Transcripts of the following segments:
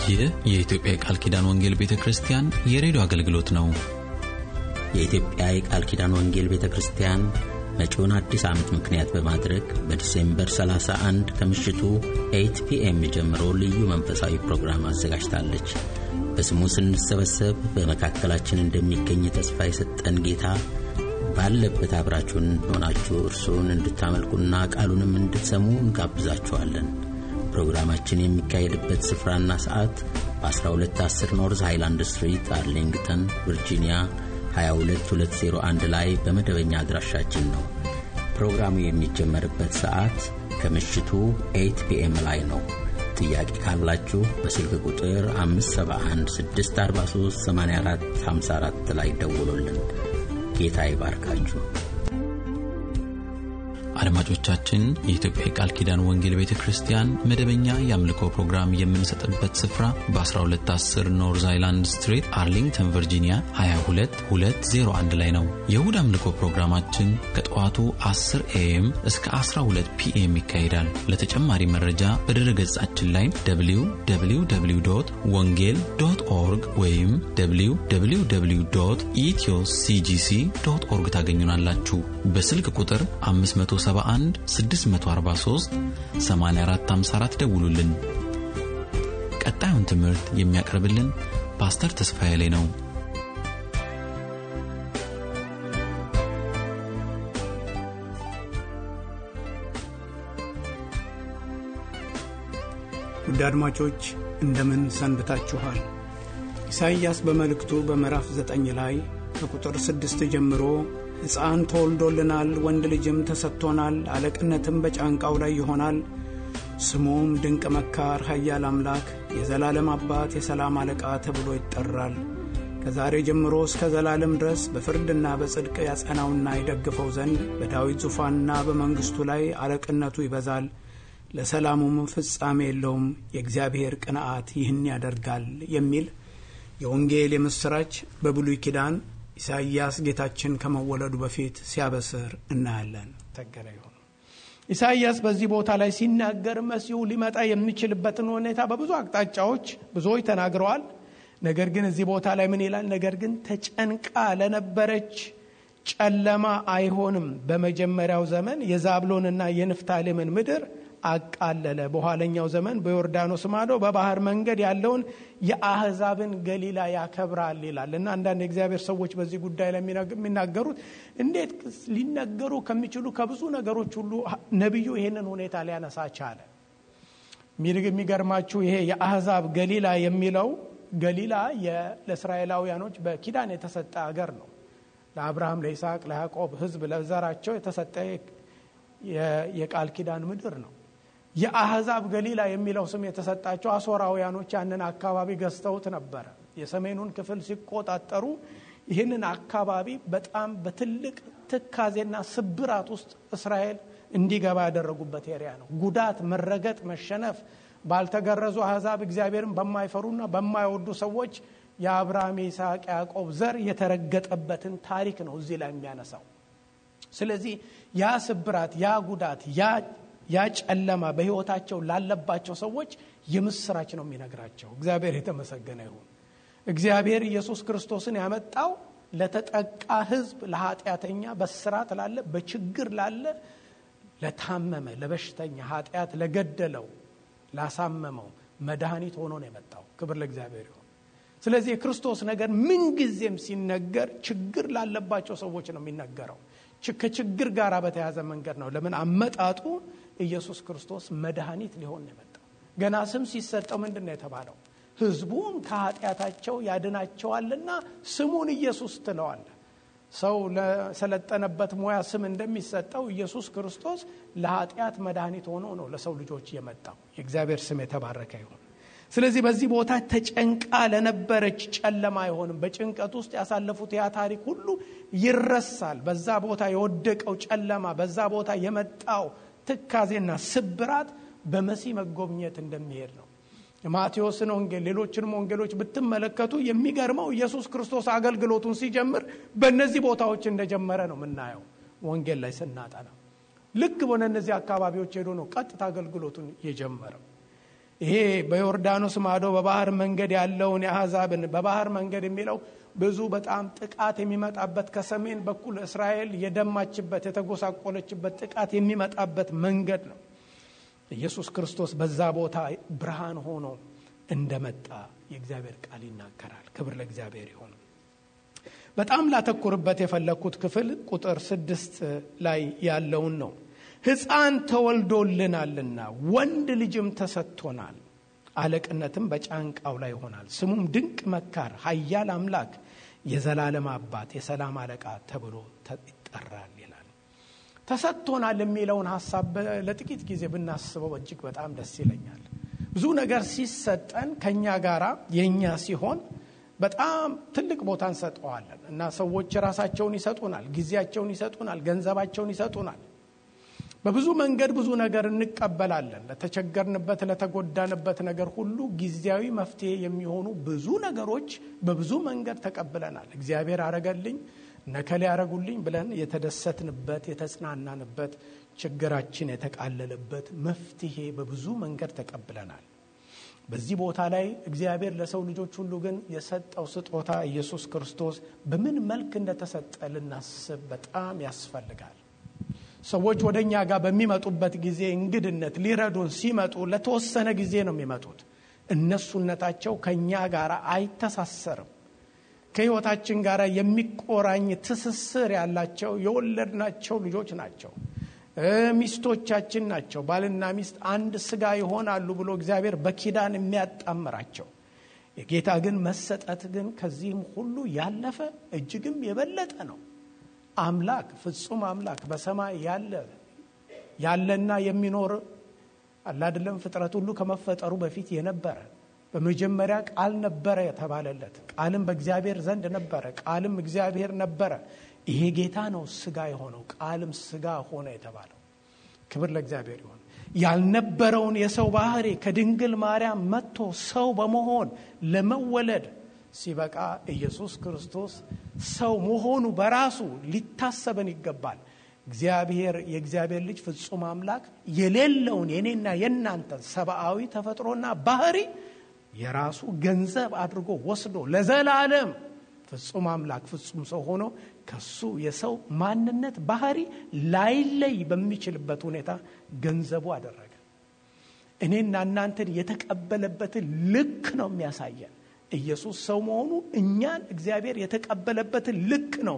ይህ የኢትዮጵያ የቃል ኪዳን ወንጌል ቤተ ክርስቲያን የሬዲዮ አገልግሎት ነው። የኢትዮጵያ የቃል ኪዳን ወንጌል ቤተ ክርስቲያን መጪውን አዲስ ዓመት ምክንያት በማድረግ በዲሴምበር 31 ከምሽቱ 8 ፒኤም ጀምሮ ልዩ መንፈሳዊ ፕሮግራም አዘጋጅታለች። በስሙ ስንሰበሰብ በመካከላችን እንደሚገኝ ተስፋ የሰጠን ጌታ ባለበት አብራችሁን ሆናችሁ እርሱን እንድታመልኩና ቃሉንም እንድትሰሙ እንጋብዛችኋለን። ፕሮግራማችን የሚካሄድበት ስፍራና ሰዓት በ1210 ኖርዝ ሃይላንድ ስትሪት አርሊንግተን ቨርጂኒያ 22201 ላይ በመደበኛ አድራሻችን ነው። ፕሮግራሙ የሚጀመርበት ሰዓት ከምሽቱ 8 ፒኤም ላይ ነው። ጥያቄ ካላችሁ በስልክ ቁጥር 571 643 84 54 ላይ ደውሉልን። ጌታ ይባርካችሁ። አድማጮቻችን የኢትዮጵያ የቃል ኪዳን ወንጌል ቤተ ክርስቲያን መደበኛ የአምልኮ ፕሮግራም የምንሰጥበት ስፍራ በ1210 ኖርዝ አይላንድ ስትሪት አርሊንግተን ቨርጂኒያ 22201 ላይ ነው። የእሁድ አምልኮ ፕሮግራማችን ከጠዋቱ 10 ኤኤም እስከ 12 ፒኤም ይካሄዳል። ለተጨማሪ መረጃ በድረ ገጻችን ላይ www ወንጌል ዶት ኦርግ ወይም www ኢትዮ ሲጂሲ ዶት ኦርግ ታገኙናላችሁ። በስልክ ቁጥር 571 643 8454 ደውሉልን። ቀጣዩን ትምህርት የሚያቀርብልን ፓስተር ተስፋዬ ላይ ነው። ውድ አድማጮች እንደምን ሰንብታችኋል? ኢሳይያስ በመልእክቱ በምዕራፍ ዘጠኝ ላይ ከቁጥር ስድስት ጀምሮ ሕፃን ተወልዶልናል፣ ወንድ ልጅም ተሰጥቶናል፣ አለቅነትም በጫንቃው ላይ ይሆናል። ስሙም ድንቅ መካር፣ ኃያል አምላክ፣ የዘላለም አባት፣ የሰላም አለቃ ተብሎ ይጠራል። ከዛሬ ጀምሮ እስከ ዘላለም ድረስ በፍርድና በጽድቅ ያጸናውና ይደግፈው ዘንድ በዳዊት ዙፋንና በመንግሥቱ ላይ አለቅነቱ ይበዛል። ለሰላሙም ፍጻሜ የለውም። የእግዚአብሔር ቅንዓት ይህን ያደርጋል የሚል የወንጌል የምሥራች በብሉይ ኪዳን ኢሳይያስ ጌታችን ከመወለዱ በፊት ሲያበስር እናያለን። ተገረ ይሁን። ኢሳይያስ በዚህ ቦታ ላይ ሲናገር መሲሁ ሊመጣ የሚችልበትን ሁኔታ በብዙ አቅጣጫዎች ብዙዎች ተናግረዋል። ነገር ግን እዚህ ቦታ ላይ ምን ይላል? ነገር ግን ተጨንቃ ለነበረች ጨለማ አይሆንም። በመጀመሪያው ዘመን የዛብሎንና የንፍታሌምን ምድር አቃለለ። በኋለኛው ዘመን በዮርዳኖስ ማዶ በባህር መንገድ ያለውን የአህዛብን ገሊላ ያከብራል ይላል እና አንዳንድ የእግዚአብሔር ሰዎች በዚህ ጉዳይ ላይ የሚናገሩት እንዴት ሊነገሩ ከሚችሉ ከብዙ ነገሮች ሁሉ ነቢዩ ይህንን ሁኔታ ሊያነሳ ቻለ? የሚገርማችሁ ይሄ የአህዛብ ገሊላ የሚለው ገሊላ ለእስራኤላውያኖች በኪዳን የተሰጠ አገር ነው። ለአብርሃም፣ ለይስሐቅ፣ ለያዕቆብ ሕዝብ ለዘራቸው የተሰጠ የቃል ኪዳን ምድር ነው። የአህዛብ ገሊላ የሚለው ስም የተሰጣቸው አሶራውያኖች ያንን አካባቢ ገዝተውት ነበረ። የሰሜኑን ክፍል ሲቆጣጠሩ ይህንን አካባቢ በጣም በትልቅ ትካዜና ስብራት ውስጥ እስራኤል እንዲገባ ያደረጉበት ኤሪያ ነው። ጉዳት፣ መረገጥ፣ መሸነፍ ባልተገረዙ አህዛብ እግዚአብሔርን በማይፈሩና በማይወዱ ሰዎች የአብርሃም የይስሐቅ፣ ያዕቆብ ዘር የተረገጠበትን ታሪክ ነው እዚህ ላይ የሚያነሳው። ስለዚህ ያ ስብራት፣ ያ ጉዳት፣ ያ ጨለማ በሕይወታቸው ላለባቸው ሰዎች የምስራች ነው የሚነግራቸው። እግዚአብሔር የተመሰገነ ይሁን። እግዚአብሔር ኢየሱስ ክርስቶስን ያመጣው ለተጠቃ ሕዝብ፣ ለኃጢአተኛ፣ በስራት ላለ፣ በችግር ላለ፣ ለታመመ፣ ለበሽተኛ፣ ኃጢአት ለገደለው፣ ላሳመመው መድኃኒት ሆኖ ነው የመጣው። ክብር ለእግዚአብሔር ይሁን። ስለዚህ የክርስቶስ ነገር ምንጊዜም ሲነገር ችግር ላለባቸው ሰዎች ነው የሚነገረው። ከችግር ጋር በተያዘ መንገድ ነው። ለምን አመጣጡ ኢየሱስ ክርስቶስ መድኃኒት ሊሆን ነው የመጣው። ገና ስም ሲሰጠው ምንድን ነው የተባለው? ሕዝቡን ከኃጢአታቸው ያድናቸዋልና ስሙን ኢየሱስ ትለዋለ። ሰው ለሰለጠነበት ሙያ ስም እንደሚሰጠው ኢየሱስ ክርስቶስ ለኃጢአት መድኃኒት ሆኖ ነው ለሰው ልጆች የመጣው። የእግዚአብሔር ስም የተባረከ ይሁን። ስለዚህ በዚህ ቦታ ተጨንቃ ለነበረች ጨለማ አይሆንም። በጭንቀት ውስጥ ያሳለፉት ያ ታሪክ ሁሉ ይረሳል። በዛ ቦታ የወደቀው ጨለማ፣ በዛ ቦታ የመጣው ትካዜና ስብራት በመሲህ መጎብኘት እንደሚሄድ ነው። የማቴዎስን ወንጌል ሌሎችንም ወንጌሎች ብትመለከቱ የሚገርመው ኢየሱስ ክርስቶስ አገልግሎቱን ሲጀምር በእነዚህ ቦታዎች እንደጀመረ ነው የምናየው። ወንጌል ላይ ስናጠና ልክ በሆነ እነዚህ አካባቢዎች ሄዶ ነው ቀጥታ አገልግሎቱን የጀመረው። ይሄ በዮርዳኖስ ማዶ በባህር መንገድ ያለውን የአሕዛብን በባህር መንገድ የሚለው ብዙ በጣም ጥቃት የሚመጣበት ከሰሜን በኩል እስራኤል የደማችበት የተጎሳቆለችበት ጥቃት የሚመጣበት መንገድ ነው። ኢየሱስ ክርስቶስ በዛ ቦታ ብርሃን ሆኖ እንደመጣ የእግዚአብሔር ቃል ይናገራል። ክብር ለእግዚአብሔር ይሁን። በጣም ላተኩርበት የፈለግኩት ክፍል ቁጥር ስድስት ላይ ያለውን ነው። ሕፃን ተወልዶልናልና ወንድ ልጅም ተሰጥቶናል፣ አለቅነትም በጫንቃው ላይ ይሆናል። ስሙም ድንቅ መካር፣ ኃያል አምላክ፣ የዘላለም አባት፣ የሰላም አለቃ ተብሎ ይጠራል ይላል። ተሰጥቶናል የሚለውን ሀሳብ ለጥቂት ጊዜ ብናስበው እጅግ በጣም ደስ ይለኛል። ብዙ ነገር ሲሰጠን ከእኛ ጋር የእኛ ሲሆን በጣም ትልቅ ቦታ እንሰጠዋለን እና ሰዎች ራሳቸውን ይሰጡናል፣ ጊዜያቸውን ይሰጡናል፣ ገንዘባቸውን ይሰጡናል። በብዙ መንገድ ብዙ ነገር እንቀበላለን። ለተቸገርንበት፣ ለተጎዳንበት ነገር ሁሉ ጊዜያዊ መፍትሄ የሚሆኑ ብዙ ነገሮች በብዙ መንገድ ተቀብለናል። እግዚአብሔር አረገልኝ፣ ነከሌ ያረጉልኝ ብለን የተደሰትንበት፣ የተጽናናንበት፣ ችግራችን የተቃለለበት መፍትሄ በብዙ መንገድ ተቀብለናል። በዚህ ቦታ ላይ እግዚአብሔር ለሰው ልጆች ሁሉ ግን የሰጠው ስጦታ ኢየሱስ ክርስቶስ በምን መልክ እንደተሰጠ ልናስብ በጣም ያስፈልጋል። ሰዎች ወደ እኛ ጋር በሚመጡበት ጊዜ እንግድነት ሊረዱን ሲመጡ ለተወሰነ ጊዜ ነው የሚመጡት። እነሱነታቸው ከእኛ ጋር አይተሳሰርም። ከሕይወታችን ጋር የሚቆራኝ ትስስር ያላቸው የወለድናቸው ልጆች ናቸው። ሚስቶቻችን ናቸው። ባልና ሚስት አንድ ስጋ ይሆናሉ ብሎ እግዚአብሔር በኪዳን የሚያጣምራቸው። የጌታ ግን መሰጠት ግን ከዚህም ሁሉ ያለፈ እጅግም የበለጠ ነው። አምላክ ፍጹም አምላክ በሰማይ ያለ ያለና የሚኖር አላድለም ፍጥረት ሁሉ ከመፈጠሩ በፊት የነበረ በመጀመሪያ ቃል ነበረ የተባለለት ቃልም በእግዚአብሔር ዘንድ ነበረ፣ ቃልም እግዚአብሔር ነበረ። ይሄ ጌታ ነው ስጋ የሆነው ቃልም ስጋ ሆነ የተባለው። ክብር ለእግዚአብሔር ይሆን። ያልነበረውን የሰው ባህሪ ከድንግል ማርያም መጥቶ ሰው በመሆን ለመወለድ ሲበቃ ኢየሱስ ክርስቶስ ሰው መሆኑ በራሱ ሊታሰበን ይገባል። እግዚአብሔር የእግዚአብሔር ልጅ ፍጹም አምላክ የሌለውን የኔና የእናንተን ሰብአዊ ተፈጥሮና ባህሪ የራሱ ገንዘብ አድርጎ ወስዶ ለዘላለም ፍጹም አምላክ ፍጹም ሰው ሆኖ ከሱ የሰው ማንነት ባህሪ ላይለይ በሚችልበት ሁኔታ ገንዘቡ አደረገ። እኔና እናንተን የተቀበለበትን ልክ ነው የሚያሳየን። ኢየሱስ ሰው መሆኑ እኛን እግዚአብሔር የተቀበለበትን ልክ ነው።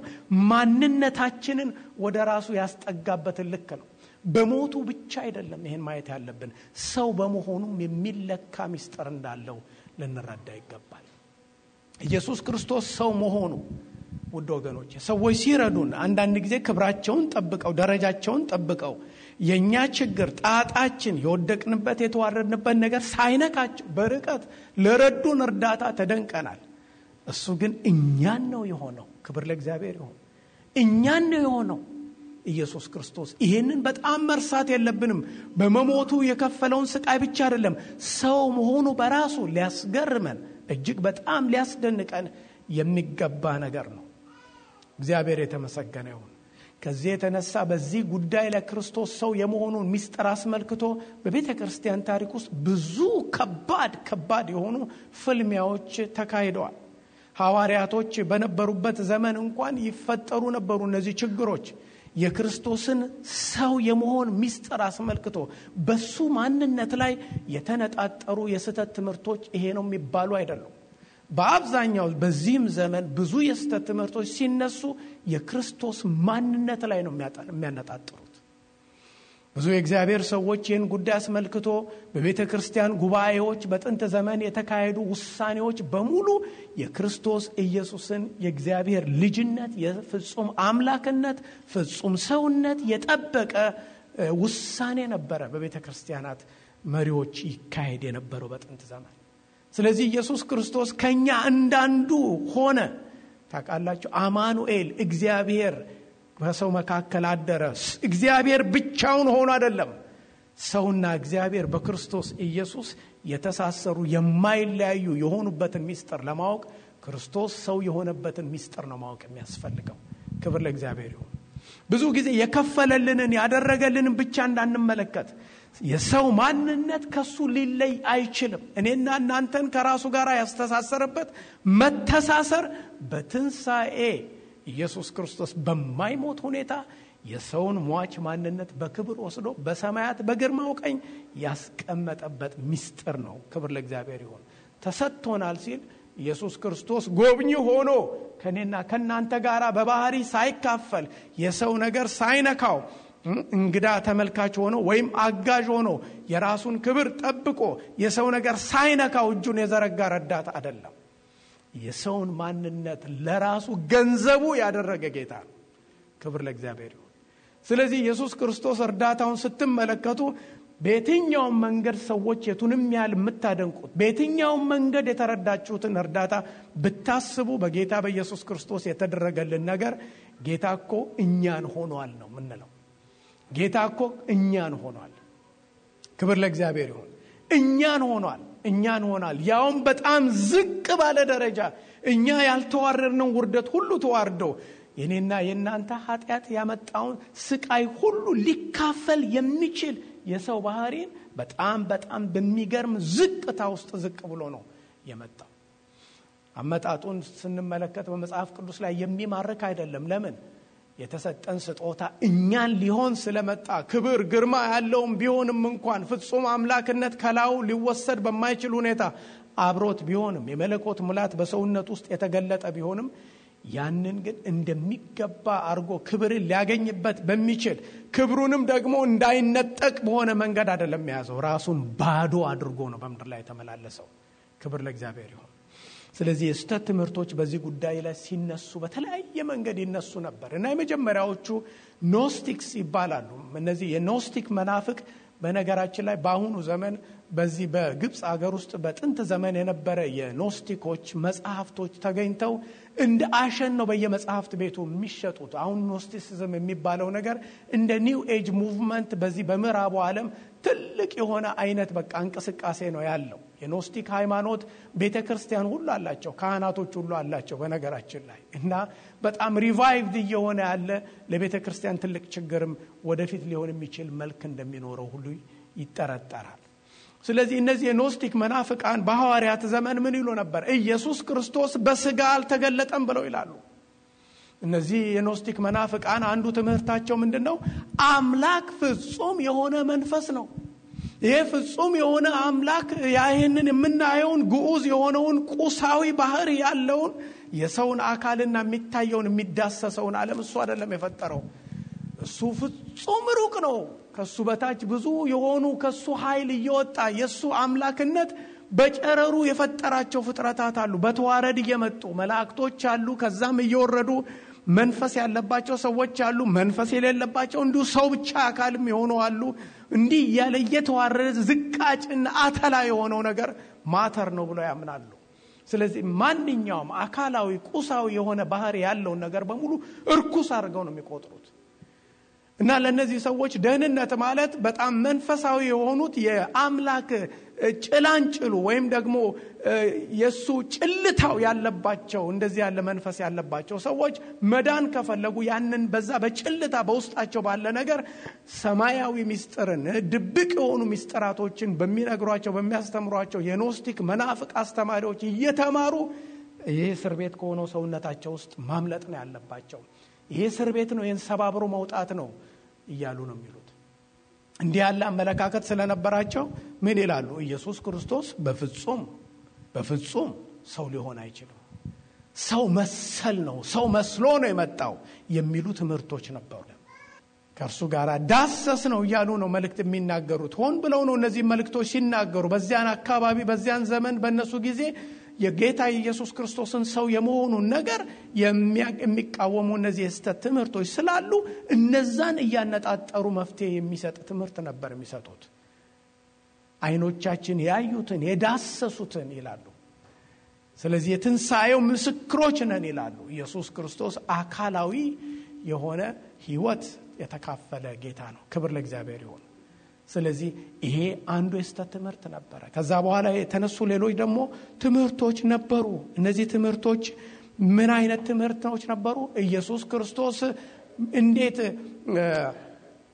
ማንነታችንን ወደ ራሱ ያስጠጋበትን ልክ ነው። በሞቱ ብቻ አይደለም ይሄን ማየት ያለብን፣ ሰው በመሆኑም የሚለካ ምስጢር እንዳለው ልንረዳ ይገባል። ኢየሱስ ክርስቶስ ሰው መሆኑ ውድ ወገኖች፣ ሰዎች ሲረዱን አንዳንድ ጊዜ ክብራቸውን ጠብቀው ደረጃቸውን ጠብቀው የእኛ ችግር ጣጣችን የወደቅንበት የተዋረድንበት ነገር ሳይነካቸው በርቀት ለረዱን እርዳታ ተደንቀናል። እሱ ግን እኛን ነው የሆነው። ክብር ለእግዚአብሔር ይሁን። እኛን ነው የሆነው ኢየሱስ ክርስቶስ። ይሄንን በጣም መርሳት የለብንም። በመሞቱ የከፈለውን ስቃይ ብቻ አይደለም፣ ሰው መሆኑ በራሱ ሊያስገርመን እጅግ በጣም ሊያስደንቀን የሚገባ ነገር ነው። እግዚአብሔር የተመሰገነ ይሁን። ከዚህ የተነሳ በዚህ ጉዳይ ላይ ክርስቶስ ሰው የመሆኑን ምስጢር አስመልክቶ በቤተ ክርስቲያን ታሪክ ውስጥ ብዙ ከባድ ከባድ የሆኑ ፍልሚያዎች ተካሂደዋል። ሐዋርያቶች በነበሩበት ዘመን እንኳን ይፈጠሩ ነበሩ እነዚህ ችግሮች። የክርስቶስን ሰው የመሆን ምስጢር አስመልክቶ በሱ ማንነት ላይ የተነጣጠሩ የስህተት ትምህርቶች ይሄ ነው የሚባሉ አይደሉም። በአብዛኛው በዚህም ዘመን ብዙ የስህተት ትምህርቶች ሲነሱ የክርስቶስ ማንነት ላይ ነው የሚያነጣጥሩት። ብዙ የእግዚአብሔር ሰዎች ይህን ጉዳይ አስመልክቶ በቤተ ክርስቲያን ጉባኤዎች በጥንት ዘመን የተካሄዱ ውሳኔዎች በሙሉ የክርስቶስ ኢየሱስን የእግዚአብሔር ልጅነት፣ የፍጹም አምላክነት፣ ፍጹም ሰውነት የጠበቀ ውሳኔ ነበረ በቤተ ክርስቲያናት መሪዎች ይካሄድ የነበረው በጥንት ዘመን። ስለዚህ ኢየሱስ ክርስቶስ ከኛ እንዳንዱ ሆነ። ታውቃላችሁ፣ አማኑኤል እግዚአብሔር በሰው መካከል አደረ። እግዚአብሔር ብቻውን ሆኖ አይደለም። ሰውና እግዚአብሔር በክርስቶስ ኢየሱስ የተሳሰሩ የማይለያዩ የሆኑበትን ምስጢር ለማወቅ ክርስቶስ ሰው የሆነበትን ምስጢር ነው ማወቅ የሚያስፈልገው። ክብር ለእግዚአብሔር ይሁን። ብዙ ጊዜ የከፈለልንን ያደረገልንን ብቻ እንዳንመለከት የሰው ማንነት ከሱ ሊለይ አይችልም። እኔና እናንተን ከራሱ ጋር ያስተሳሰረበት መተሳሰር በትንሣኤ ኢየሱስ ክርስቶስ በማይሞት ሁኔታ የሰውን ሟች ማንነት በክብር ወስዶ በሰማያት በግርማው ቀኝ ያስቀመጠበት ምስጢር ነው። ክብር ለእግዚአብሔር ይሁን። ተሰጥቶናል ሲል ኢየሱስ ክርስቶስ ጎብኚ ሆኖ ከእኔና ከእናንተ ጋር በባህሪ ሳይካፈል የሰው ነገር ሳይነካው እንግዳ ተመልካች ሆኖ ወይም አጋዥ ሆኖ የራሱን ክብር ጠብቆ የሰው ነገር ሳይነካው እጁን የዘረጋ ረዳት አይደለም። የሰውን ማንነት ለራሱ ገንዘቡ ያደረገ ጌታ ነው። ክብር ለእግዚአብሔር ይሁን። ስለዚህ ኢየሱስ ክርስቶስ እርዳታውን ስትመለከቱ በየትኛውም መንገድ ሰዎች የቱንም ያህል የምታደንቁት በየትኛውም መንገድ የተረዳችሁትን እርዳታ ብታስቡ በጌታ በኢየሱስ ክርስቶስ የተደረገልን ነገር ጌታ እኮ እኛን ሆኗል ነው ምንለው። ጌታ እኮ እኛን ሆኗል። ክብር ለእግዚአብሔር ይሁን። እኛን ሆኗል። እኛን ሆኗል። ያውም በጣም ዝቅ ባለ ደረጃ እኛ ያልተዋረድነው ውርደት ሁሉ ተዋርደው የኔና የእናንተ ኃጢአት ያመጣውን ስቃይ ሁሉ ሊካፈል የሚችል የሰው ባህሪን በጣም በጣም በሚገርም ዝቅታ ውስጥ ዝቅ ብሎ ነው የመጣው። አመጣጡን ስንመለከት በመጽሐፍ ቅዱስ ላይ የሚማርክ አይደለም። ለምን? የተሰጠን ስጦታ እኛን ሊሆን ስለመጣ ክብር ግርማ ያለውም ቢሆንም እንኳን ፍጹም አምላክነት ከላዩ ሊወሰድ በማይችል ሁኔታ አብሮት ቢሆንም የመለኮት ሙላት በሰውነት ውስጥ የተገለጠ ቢሆንም ያንን ግን እንደሚገባ አድርጎ ክብርን ሊያገኝበት በሚችል ክብሩንም ደግሞ እንዳይነጠቅ በሆነ መንገድ አይደለም የያዘው። ራሱን ባዶ አድርጎ ነው በምድር ላይ የተመላለሰው። ክብር ለእግዚአብሔር ይሁን። ስለዚህ የስህተት ትምህርቶች በዚህ ጉዳይ ላይ ሲነሱ በተለያየ መንገድ ይነሱ ነበር እና የመጀመሪያዎቹ ኖስቲክስ ይባላሉ። እነዚህ የኖስቲክ መናፍቅ በነገራችን ላይ በአሁኑ ዘመን በዚህ በግብፅ አገር ውስጥ በጥንት ዘመን የነበረ የኖስቲኮች መጽሐፍቶች ተገኝተው እንደ አሸን ነው በየመጽሐፍት ቤቱ የሚሸጡት። አሁን ኖስቲሲዝም የሚባለው ነገር እንደ ኒው ኤጅ ሙቭመንት በዚህ በምዕራቡ ዓለም ትልቅ የሆነ አይነት በቃ እንቅስቃሴ ነው ያለው። የኖስቲክ ሃይማኖት ቤተ ክርስቲያን ሁሉ አላቸው፣ ካህናቶች ሁሉ አላቸው በነገራችን ላይ እና በጣም ሪቫይቭድ እየሆነ ያለ ለቤተ ክርስቲያን ትልቅ ችግርም ወደፊት ሊሆን የሚችል መልክ እንደሚኖረው ሁሉ ይጠረጠራል። ስለዚህ እነዚህ የኖስቲክ መናፍቃን በሐዋርያት ዘመን ምን ይሉ ነበር? ኢየሱስ ክርስቶስ በስጋ አልተገለጠም ብለው ይላሉ። እነዚህ የኖስቲክ መናፍቃን አንዱ ትምህርታቸው ምንድን ነው? አምላክ ፍጹም የሆነ መንፈስ ነው። ይሄ ፍጹም የሆነ አምላክ ይህንን የምናየውን ግዑዝ የሆነውን ቁሳዊ ባህር ያለውን የሰውን አካልና የሚታየውን የሚዳሰሰውን ዓለም እሱ አይደለም የፈጠረው። እሱ ፍጹም ሩቅ ነው። ከሱ በታች ብዙ የሆኑ ከሱ ኃይል እየወጣ የእሱ አምላክነት በጨረሩ የፈጠራቸው ፍጥረታት አሉ። በተዋረድ እየመጡ መላእክቶች አሉ። ከዛም እየወረዱ መንፈስ ያለባቸው ሰዎች አሉ። መንፈስ የሌለባቸው እንዲሁ ሰው ብቻ አካልም የሆኑ አሉ። እንዲህ እያለ እየተዋረደ ዝቃጭና አተላ የሆነው ነገር ማተር ነው ብለው ያምናሉ። ስለዚህ ማንኛውም አካላዊ ቁሳዊ የሆነ ባህሪ ያለውን ነገር በሙሉ እርኩስ አድርገው ነው የሚቆጥሩት። እና ለእነዚህ ሰዎች ደህንነት ማለት በጣም መንፈሳዊ የሆኑት የአምላክ ጭላንጭሉ ወይም ደግሞ የእሱ ጭልታው ያለባቸው እንደዚህ ያለ መንፈስ ያለባቸው ሰዎች መዳን ከፈለጉ ያንን በዛ በጭልታ በውስጣቸው ባለ ነገር ሰማያዊ ሚስጥርን ድብቅ የሆኑ ሚስጥራቶችን በሚነግሯቸው በሚያስተምሯቸው የኖስቲክ መናፍቅ አስተማሪዎች እየተማሩ ይህ እስር ቤት ከሆነው ሰውነታቸው ውስጥ ማምለጥ ነው ያለባቸው። ይሄ እስር ቤት ነው፣ ይህን ሰባብሮ መውጣት ነው እያሉ ነው የሚሉት። እንዲህ ያለ አመለካከት ስለነበራቸው ምን ይላሉ? ኢየሱስ ክርስቶስ በፍጹም በፍጹም ሰው ሊሆን አይችልም፣ ሰው መሰል ነው፣ ሰው መስሎ ነው የመጣው የሚሉ ትምህርቶች ነበሩ። ከእርሱ ጋር ዳሰስ ነው እያሉ ነው መልእክት የሚናገሩት። ሆን ብለው ነው እነዚህ መልእክቶች ሲናገሩ በዚያን አካባቢ በዚያን ዘመን በእነሱ ጊዜ የጌታ የኢየሱስ ክርስቶስን ሰው የመሆኑን ነገር የሚቃወሙ እነዚህ የስህተት ትምህርቶች ስላሉ እነዛን እያነጣጠሩ መፍትሄ የሚሰጥ ትምህርት ነበር የሚሰጡት። አይኖቻችን ያዩትን የዳሰሱትን ይላሉ። ስለዚህ የትንሣኤው ምስክሮች ነን ይላሉ። ኢየሱስ ክርስቶስ አካላዊ የሆነ ሕይወት የተካፈለ ጌታ ነው። ክብር ለእግዚአብሔር ይሁን። ስለዚህ ይሄ አንዱ የስተት ትምህርት ነበረ። ከዛ በኋላ የተነሱ ሌሎች ደግሞ ትምህርቶች ነበሩ። እነዚህ ትምህርቶች ምን አይነት ትምህርቶች ነበሩ? ኢየሱስ ክርስቶስ እንዴት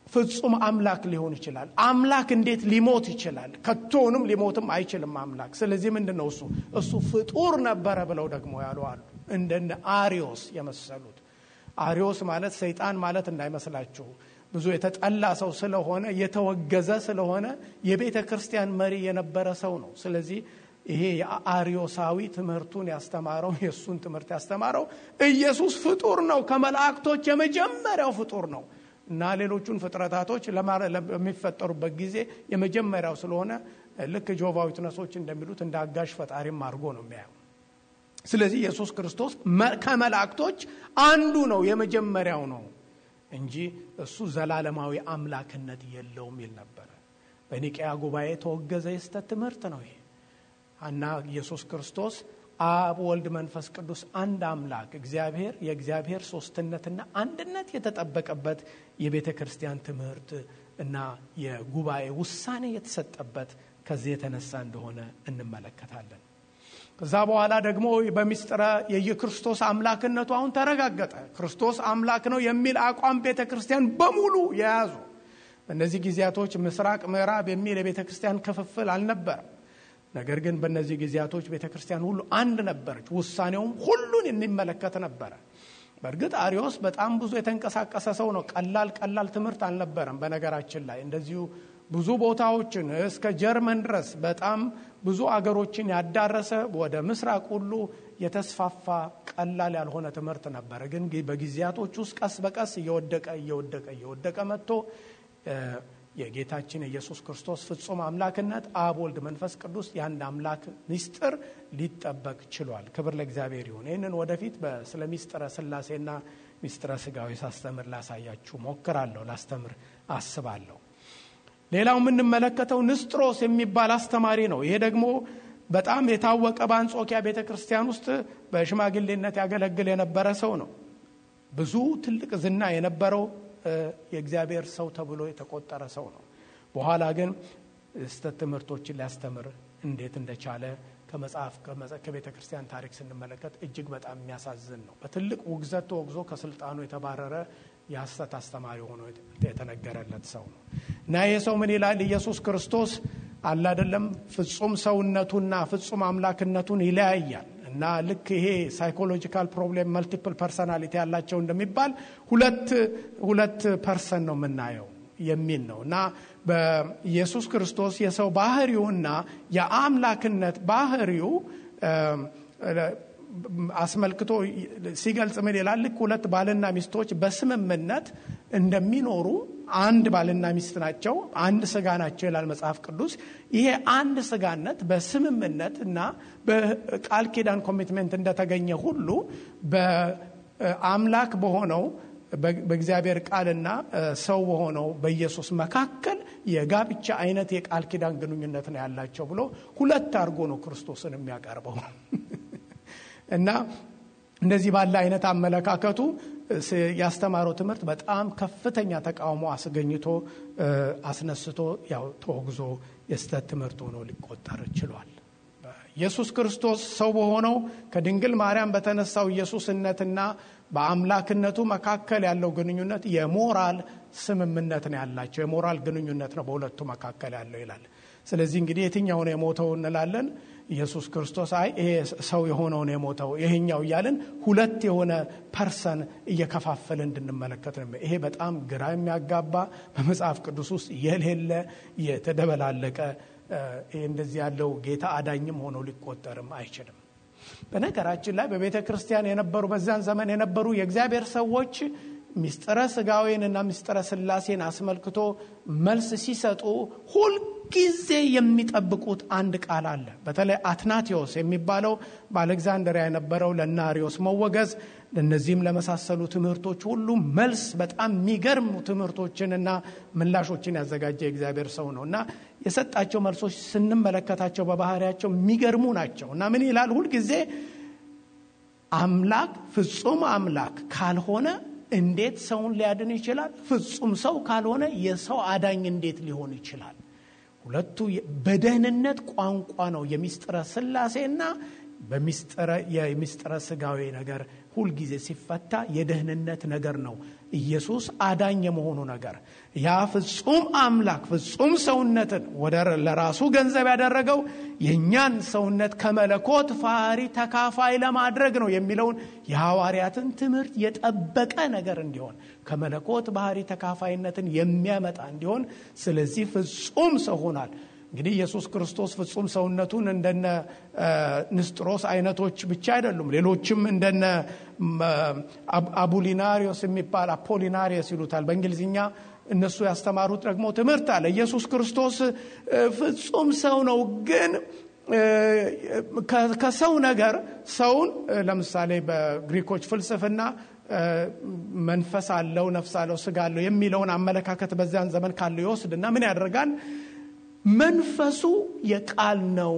ፍጹም አምላክ ሊሆን ይችላል? አምላክ እንዴት ሊሞት ይችላል? ከቶውንም ሊሞትም አይችልም አምላክ። ስለዚህ ምንድን ነው እሱ እሱ ፍጡር ነበረ ብለው ደግሞ ያሉ አሉ። እንደነ አሪዮስ የመሰሉት አሪዮስ ማለት ሰይጣን ማለት እንዳይመስላችሁ ብዙ የተጠላ ሰው ስለሆነ የተወገዘ ስለሆነ የቤተ ክርስቲያን መሪ የነበረ ሰው ነው። ስለዚህ ይሄ የአሪዮሳዊ ትምህርቱን ያስተማረው የእሱን ትምህርት ያስተማረው ኢየሱስ ፍጡር ነው፣ ከመላእክቶች የመጀመሪያው ፍጡር ነው እና ሌሎቹን ፍጥረታቶች ለሚፈጠሩበት ጊዜ የመጀመሪያው ስለሆነ ልክ ጆቫ ዊትነሶች እንደሚሉት እንደ አጋዥ ፈጣሪም አድርጎ ነው የሚያየው። ስለዚህ ኢየሱስ ክርስቶስ ከመላእክቶች አንዱ ነው፣ የመጀመሪያው ነው እንጂ እሱ ዘላለማዊ አምላክነት የለውም ይል ነበረ። በኒቅያ ጉባኤ የተወገዘ የስተት ትምህርት ነው ይሄ እና ኢየሱስ ክርስቶስ አብ፣ ወልድ፣ መንፈስ ቅዱስ አንድ አምላክ እግዚአብሔር የእግዚአብሔር ሶስትነትና አንድነት የተጠበቀበት የቤተ ክርስቲያን ትምህርት እና የጉባኤ ውሳኔ የተሰጠበት ከዚህ የተነሳ እንደሆነ እንመለከታለን። ከዛ በኋላ ደግሞ በሚስጥረ የየክርስቶስ አምላክነቱ አሁን ተረጋገጠ። ክርስቶስ አምላክ ነው የሚል አቋም ቤተ ክርስቲያን በሙሉ የያዙ በእነዚህ ጊዜያቶች ምስራቅ ምዕራብ የሚል የቤተ ክርስቲያን ክፍፍል አልነበረም። ነገር ግን በእነዚህ ጊዜያቶች ቤተ ክርስቲያን ሁሉ አንድ ነበረች። ውሳኔውም ሁሉን የሚመለከት ነበረ። በእርግጥ አሪዮስ በጣም ብዙ የተንቀሳቀሰ ሰው ነው። ቀላል ቀላል ትምህርት አልነበረም። በነገራችን ላይ እንደዚሁ ብዙ ቦታዎችን እስከ ጀርመን ድረስ በጣም ብዙ አገሮችን ያዳረሰ ወደ ምስራቅ ሁሉ የተስፋፋ ቀላል ያልሆነ ትምህርት ነበረ። ግን በጊዜያቶች ውስጥ ቀስ በቀስ እየወደቀ እየወደቀ እየወደቀ መጥቶ የጌታችን የኢየሱስ ክርስቶስ ፍጹም አምላክነት አብ፣ ወልድ፣ መንፈስ ቅዱስ የአንድ አምላክ ምስጢር ሊጠበቅ ችሏል። ክብር ለእግዚአብሔር ይሁን። ይህንን ወደፊት ስለ ሚስጥረ ስላሴና ሚስጥረ ስጋዊ ሳስተምር ላሳያችሁ ሞክራለሁ፣ ላስተምር አስባለሁ። ሌላው የምንመለከተው ንስጥሮስ የሚባል አስተማሪ ነው። ይሄ ደግሞ በጣም የታወቀ በአንጾኪያ ቤተ ክርስቲያን ውስጥ በሽማግሌነት ያገለግል የነበረ ሰው ነው። ብዙ ትልቅ ዝና የነበረው የእግዚአብሔር ሰው ተብሎ የተቆጠረ ሰው ነው። በኋላ ግን ስህተት ትምህርቶችን ሊያስተምር እንዴት እንደቻለ ከመጽሐፍ ከቤተ ክርስቲያን ታሪክ ስንመለከት እጅግ በጣም የሚያሳዝን ነው። በትልቅ ውግዘት ተወግዞ ከስልጣኑ የተባረረ የሐሰት አስተማሪ ሆኖ የተነገረለት ሰው ነው እና ይህ ሰው ምን ይላል? ኢየሱስ ክርስቶስ አለ አይደለም ፍጹም ሰውነቱና ፍጹም አምላክነቱን ይለያያል እና ልክ ይሄ ሳይኮሎጂካል ፕሮብሌም መልቲፕል ፐርሰናሊቲ ያላቸው እንደሚባል ሁለት ሁለት ፐርሰን ነው የምናየው የሚል ነው እና በኢየሱስ ክርስቶስ የሰው ባህሪውና የአምላክነት ባህሪው አስመልክቶ ሲገልጽ ምን ይላል? ልክ ሁለት ባልና ሚስቶች በስምምነት እንደሚኖሩ አንድ ባልና ሚስት ናቸው፣ አንድ ስጋ ናቸው ይላል መጽሐፍ ቅዱስ። ይሄ አንድ ስጋነት በስምምነት እና በቃል ኪዳን ኮሚትመንት እንደተገኘ ሁሉ በአምላክ በሆነው በእግዚአብሔር ቃልና ሰው በሆነው በኢየሱስ መካከል የጋብቻ አይነት የቃል ኪዳን ግንኙነት ነው ያላቸው ብሎ ሁለት አድርጎ ነው ክርስቶስን የሚያቀርበው እና እንደዚህ ባለ አይነት አመለካከቱ ያስተማረው ትምህርት በጣም ከፍተኛ ተቃውሞ አስገኝቶ አስነስቶ ያው ተወግዞ የስተት ትምህርት ሆኖ ሊቆጠር ችሏል። ኢየሱስ ክርስቶስ ሰው በሆነው ከድንግል ማርያም በተነሳው ኢየሱስነትና በአምላክነቱ መካከል ያለው ግንኙነት የሞራል ስምምነት ነው ያላቸው። የሞራል ግንኙነት ነው በሁለቱ መካከል ያለው ይላል። ስለዚህ እንግዲህ የትኛው ነው የሞተው እንላለን? ኢየሱስ ክርስቶስ አይ ይሄ ሰው የሆነው ነው የሞተው ይሄኛው እያልን ሁለት የሆነ ፐርሰን እየከፋፈለ እንድንመለከት ነው። ይሄ በጣም ግራ የሚያጋባ በመጽሐፍ ቅዱስ ውስጥ የሌለ የተደበላለቀ ይሄ እንደዚህ ያለው ጌታ አዳኝም ሆኖ ሊቆጠርም አይችልም። በነገራችን ላይ በቤተ ክርስቲያን የነበሩ በዚያን ዘመን የነበሩ የእግዚአብሔር ሰዎች ሚስጥረ ስጋዌን እና ሚስጥረ ስላሴን አስመልክቶ መልስ ሲሰጡ ሁልጊዜ የሚጠብቁት አንድ ቃል አለ። በተለይ አትናቴዎስ የሚባለው በአሌክዛንድሪያ የነበረው ለናሪዎስ መወገዝ እነዚህም ለመሳሰሉ ትምህርቶች ሁሉ መልስ በጣም የሚገርሙ ትምህርቶችንና ምላሾችን ያዘጋጀ የእግዚአብሔር ሰው ነው እና የሰጣቸው መልሶች ስንመለከታቸው በባህሪያቸው የሚገርሙ ናቸው እና ምን ይላል ሁልጊዜ አምላክ ፍጹም አምላክ ካልሆነ እንዴት ሰውን ሊያድን ይችላል? ፍጹም ሰው ካልሆነ የሰው አዳኝ እንዴት ሊሆን ይችላል? ሁለቱ በደህንነት ቋንቋ ነው የሚስጥረ ስላሴና የሚስጥረ ስጋዊ ነገር ሁልጊዜ ሲፈታ የደህንነት ነገር ነው። ኢየሱስ አዳኝ የመሆኑ ነገር ያ ፍጹም አምላክ ፍጹም ሰውነትን ወደ ለራሱ ገንዘብ ያደረገው የእኛን ሰውነት ከመለኮት ባህሪ ተካፋይ ለማድረግ ነው የሚለውን የሐዋርያትን ትምህርት የጠበቀ ነገር እንዲሆን ከመለኮት ባህሪ ተካፋይነትን የሚያመጣ እንዲሆን ስለዚህ ፍጹም ሰው ሆኗል። እንግዲህ ኢየሱስ ክርስቶስ ፍጹም ሰውነቱን እንደነ ንስጥሮስ አይነቶች ብቻ አይደሉም። ሌሎችም እንደነ አቡሊናሪዮስ የሚባል አፖሊናሪዮስ ይሉታል በእንግሊዝኛ እነሱ ያስተማሩት ደግሞ ትምህርት አለ። ኢየሱስ ክርስቶስ ፍጹም ሰው ነው፣ ግን ከሰው ነገር ሰውን ለምሳሌ በግሪኮች ፍልስፍና መንፈስ አለው፣ ነፍስ አለው፣ ስጋ አለው የሚለውን አመለካከት በዚያን ዘመን ካለው ይወስድና ምን ያደርጋል? መንፈሱ የቃል ነው።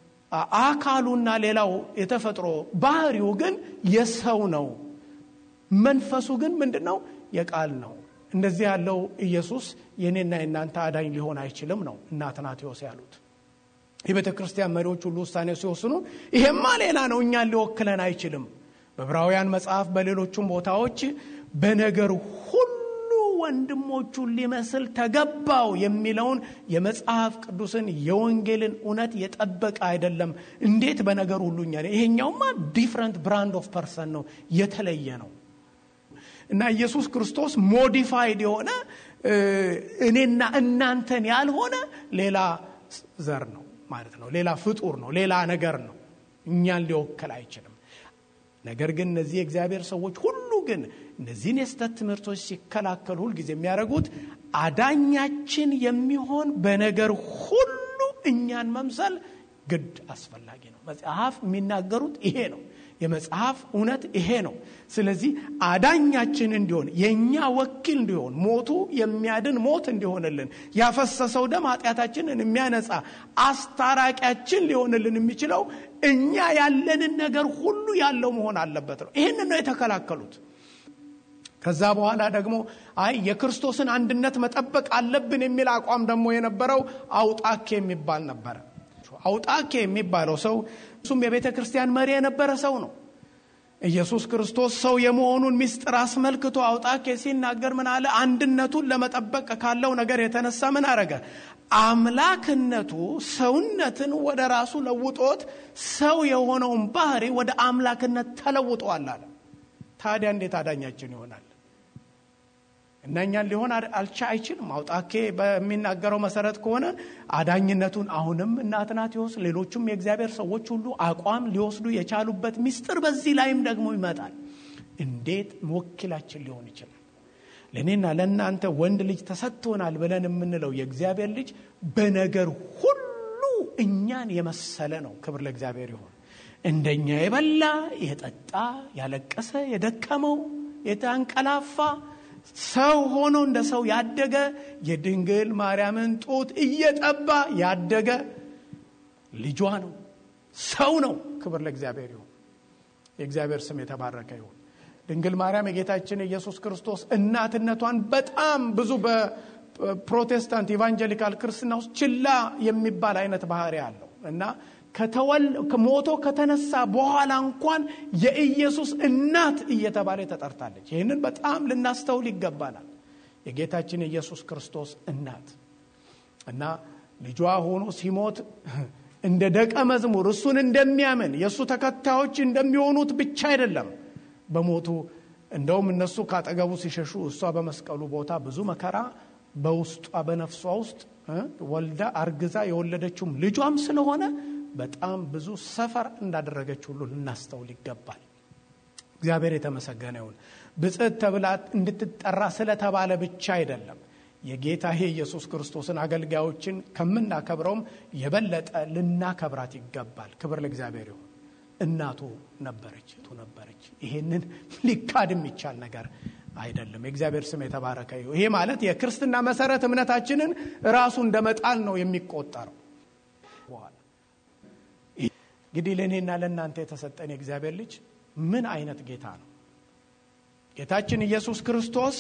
አካሉና ሌላው የተፈጥሮ ባህሪው ግን የሰው ነው። መንፈሱ ግን ምንድን ነው? የቃል ነው። እንደዚህ ያለው ኢየሱስ የኔና የእናንተ አዳኝ ሊሆን አይችልም ነው እና አትናቴዎስ ያሉት። የቤተ ክርስቲያን መሪዎች ሁሉ ውሳኔ ሲወስኑ ይሄማ ሌላ ነው፣ እኛን ሊወክለን አይችልም። በዕብራውያን መጽሐፍ፣ በሌሎቹም ቦታዎች በነገር ሁሉ ወንድሞቹን ሊመስል ተገባው የሚለውን የመጽሐፍ ቅዱስን የወንጌልን እውነት የጠበቀ አይደለም። እንዴት በነገር ሁሉ እኛ ይሄኛውማ ዲፍረንት ብራንድ ኦፍ ፐርሰን ነው፣ የተለየ ነው እና ኢየሱስ ክርስቶስ ሞዲፋይድ የሆነ እኔና እናንተን ያልሆነ ሌላ ዘር ነው ማለት ነው። ሌላ ፍጡር ነው፣ ሌላ ነገር ነው። እኛን ሊወክል አይችልም። ነገር ግን እነዚህ የእግዚአብሔር ሰዎች ሁሉ ግን እነዚህን የስተት ትምህርቶች ሲከላከሉ ሁልጊዜ የሚያደርጉት አዳኛችን የሚሆን በነገር ሁሉ እኛን መምሰል ግድ አስፈላጊ ነው። መጽሐፍ የሚናገሩት ይሄ ነው። የመጽሐፍ እውነት ይሄ ነው። ስለዚህ አዳኛችን እንዲሆን የእኛ ወኪል እንዲሆን ሞቱ የሚያድን ሞት እንዲሆንልን ያፈሰሰው ደም ኃጢአታችንን የሚያነጻ አስታራቂያችን ሊሆንልን የሚችለው እኛ ያለንን ነገር ሁሉ ያለው መሆን አለበት ነው። ይህንን ነው የተከላከሉት። ከዛ በኋላ ደግሞ አይ የክርስቶስን አንድነት መጠበቅ አለብን የሚል አቋም ደግሞ የነበረው አውጣኬ የሚባል ነበረ። አውጣኬ የሚባለው ሰው እሱም የቤተ ክርስቲያን መሪ የነበረ ሰው ነው። ኢየሱስ ክርስቶስ ሰው የመሆኑን ምስጢር አስመልክቶ አውጣኬ ሲናገር ምን አለ? አንድነቱን ለመጠበቅ ካለው ነገር የተነሳ ምን አረገ? አምላክነቱ ሰውነትን ወደ ራሱ ለውጦት ሰው የሆነውን ባህሪ ወደ አምላክነት ተለውጧል አለ። ታዲያ እንዴት አዳኛችን ይሆናል? እና እኛን ሊሆን አልቻ አይችልም። አውጣኬ በሚናገረው መሰረት ከሆነ አዳኝነቱን አሁንም እነ አትናቴዎስ ሌሎቹም የእግዚአብሔር ሰዎች ሁሉ አቋም ሊወስዱ የቻሉበት ምስጢር በዚህ ላይም ደግሞ ይመጣል። እንዴት ወኪላችን ሊሆን ይችላል? ለእኔና ለእናንተ ወንድ ልጅ ተሰጥቶናል ብለን የምንለው የእግዚአብሔር ልጅ በነገር ሁሉ እኛን የመሰለ ነው። ክብር ለእግዚአብሔር ይሆን። እንደኛ የበላ የጠጣ፣ ያለቀሰ፣ የደከመው፣ የታንቀላፋ ሰው ሆኖ እንደ ሰው ያደገ የድንግል ማርያምን ጡት እየጠባ ያደገ ልጇ ነው። ሰው ነው። ክብር ለእግዚአብሔር ይሁን። የእግዚአብሔር ስም የተባረከ ይሁን። ድንግል ማርያም የጌታችን ኢየሱስ ክርስቶስ እናትነቷን በጣም ብዙ በፕሮቴስታንት ኢቫንጀሊካል ክርስትና ውስጥ ችላ የሚባል አይነት ባህሪ አለው እና ሞቶ ከተነሳ በኋላ እንኳን የኢየሱስ እናት እየተባለ ተጠርታለች። ይህንን በጣም ልናስተውል ይገባናል። የጌታችን የኢየሱስ ክርስቶስ እናት እና ልጇ ሆኖ ሲሞት እንደ ደቀ መዝሙር እሱን እንደሚያምን የእሱ ተከታዮች እንደሚሆኑት ብቻ አይደለም በሞቱ እንደውም እነሱ ካጠገቡ ሲሸሹ እሷ በመስቀሉ ቦታ ብዙ መከራ በውስጧ በነፍሷ ውስጥ ወልዳ አርግዛ የወለደችውም ልጇም ስለሆነ በጣም ብዙ ሰፈር እንዳደረገች ሁሉ ልናስተውል ይገባል። እግዚአብሔር የተመሰገነ ይሁን። ብጽዕት ተብላ እንድትጠራ ስለተባለ ብቻ አይደለም። የጌታ የኢየሱስ ክርስቶስን አገልጋዮችን ከምናከብረውም የበለጠ ልናከብራት ይገባል። ክብር ለእግዚአብሔር ይሁን። እናቱ ነበረች ቱ ነበረች። ይሄንን ሊካድ የሚቻል ነገር አይደለም። የእግዚአብሔር ስም የተባረከ ይሁን። ይሄ ማለት የክርስትና መሰረት እምነታችንን ራሱ እንደ መጣል ነው የሚቆጠረው። በኋላ እንግዲህ ለእኔና ለእናንተ የተሰጠን የእግዚአብሔር ልጅ ምን አይነት ጌታ ነው? ጌታችን ኢየሱስ ክርስቶስ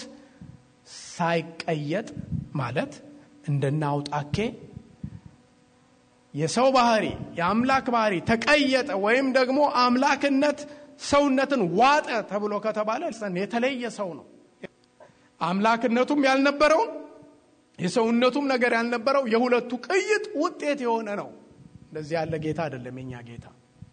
ሳይቀየጥ ማለት እንደናውጣኬ የሰው ባህሪ የአምላክ ባህሪ ተቀየጠ ወይም ደግሞ አምላክነት ሰውነትን ዋጠ ተብሎ ከተባለ የተለየ ሰው ነው። አምላክነቱም ያልነበረውን የሰውነቱም ነገር ያልነበረው የሁለቱ ቅይጥ ውጤት የሆነ ነው። እንደዚህ ያለ ጌታ አይደለም የኛ ጌታ።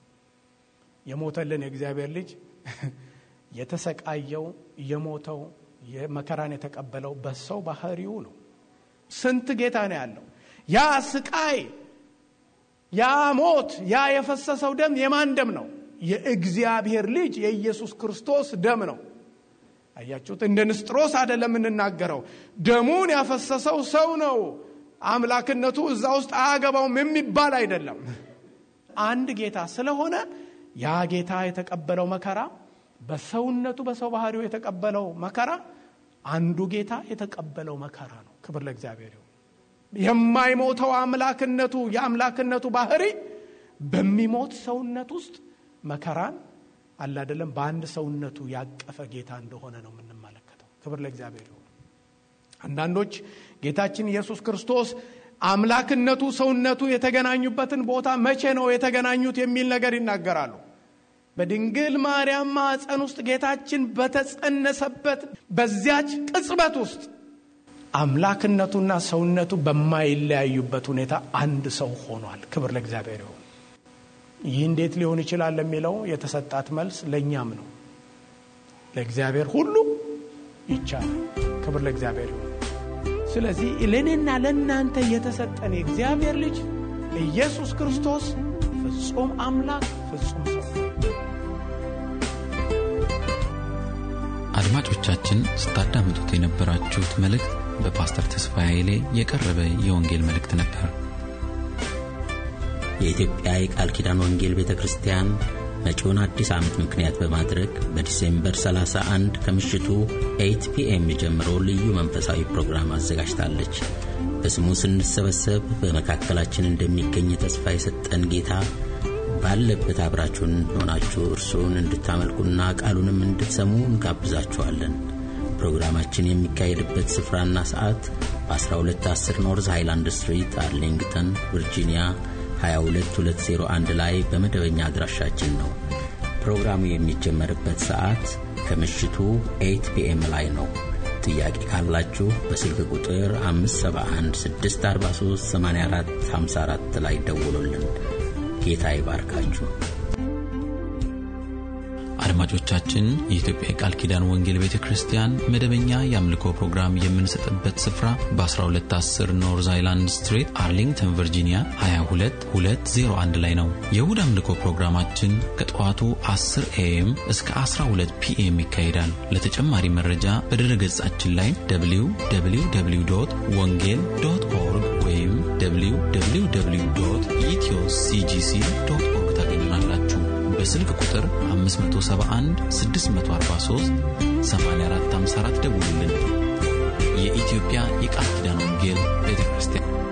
የሞተልን የእግዚአብሔር ልጅ የተሰቃየው የሞተው መከራን የተቀበለው በሰው ባህሪው ነው። ስንት ጌታ ነው ያለው። ያ ስቃይ፣ ያ ሞት፣ ያ የፈሰሰው ደም የማን ደም ነው? የእግዚአብሔር ልጅ የኢየሱስ ክርስቶስ ደም ነው። አያችሁት? እንደ ንስጥሮስ አይደለም የምንናገረው። ደሙን ያፈሰሰው ሰው ነው። አምላክነቱ እዛ ውስጥ አያገባውም የሚባል አይደለም። አንድ ጌታ ስለሆነ ያ ጌታ የተቀበለው መከራ በሰውነቱ በሰው ባህሪው የተቀበለው መከራ አንዱ ጌታ የተቀበለው መከራ ነው። ክብር ለእግዚአብሔር ይሁን። የማይሞተው አምላክነቱ የአምላክነቱ ባህሪ በሚሞት ሰውነት ውስጥ መከራን አለ አይደለም በአንድ ሰውነቱ ያቀፈ ጌታ እንደሆነ ነው የምንመለከተው። ክብር ለእግዚአብሔር ይሁን። አንዳንዶች ጌታችን ኢየሱስ ክርስቶስ አምላክነቱ ሰውነቱ የተገናኙበትን ቦታ መቼ ነው የተገናኙት የሚል ነገር ይናገራሉ። በድንግል ማርያም ማኅፀን ውስጥ ጌታችን በተጸነሰበት በዚያች ቅጽበት ውስጥ አምላክነቱና ሰውነቱ በማይለያዩበት ሁኔታ አንድ ሰው ሆኗል። ክብር ለእግዚአብሔር ይሁን። ይህ እንዴት ሊሆን ይችላል ለሚለው የተሰጣት መልስ ለእኛም ነው። ለእግዚአብሔር ሁሉ ይቻላል። ክብር ለእግዚአብሔር ይሁን። ስለዚህ ለእኔና ለእናንተ የተሰጠን የእግዚአብሔር ልጅ ኢየሱስ ክርስቶስ ፍጹም አምላክ ፍጹም ሰው አድማጮቻችን ስታዳምጡት የነበራችሁት መልእክት በፓስተር ተስፋዬ ኃይሌ የቀረበ የወንጌል መልእክት ነበር። የኢትዮጵያ የቃል ኪዳን ወንጌል ቤተ ክርስቲያን መጪውን አዲስ ዓመት ምክንያት በማድረግ በዲሴምበር 31 ከምሽቱ 8 ፒኤም ጀምሮ ልዩ መንፈሳዊ ፕሮግራም አዘጋጅታለች። በስሙ ስንሰበሰብ በመካከላችን እንደሚገኝ ተስፋ የሰጠን ጌታ ባለበት አብራችሁን ሆናችሁ እርሱን እንድታመልኩና ቃሉንም እንድትሰሙ እንጋብዛችኋለን። ፕሮግራማችን የሚካሄድበት ስፍራና ሰዓት በ1210 ኖርዝ ሃይላንድ ስትሪት አርሊንግተን ቨርጂኒያ 22201 ላይ በመደበኛ አድራሻችን ነው። ፕሮግራሙ የሚጀመርበት ሰዓት ከምሽቱ 8 ፒኤም ላይ ነው። ጥያቄ ካላችሁ በስልክ ቁጥር 571 643 84 54 ላይ ደውሉልን። ጌታ ይባርካችሁ። አድማጮቻችን የኢትዮጵያ የቃል ኪዳን ወንጌል ቤተ ክርስቲያን መደበኛ የአምልኮ ፕሮግራም የምንሰጥበት ስፍራ በ1210 ኖርዝ አይላንድ ስትሬት አርሊንግተን ቨርጂኒያ 22201 ላይ ነው። የእሁድ አምልኮ ፕሮግራማችን ከጠዋቱ 10 ኤኤም እስከ 12 ፒኤም ይካሄዳል። ለተጨማሪ መረጃ በድረ ገጻችን ላይ www ወንጌል ዶት ኦርግ ወይም www ኢትዮ ሲጂሲ ዶት ኦርግ ታገኙናላችሁ። በስልክ ቁጥር 571 643 8454 ደውሉልን። የኢትዮጵያ የቃል ኪዳን ወንጌል ቤተ ክርስቲያን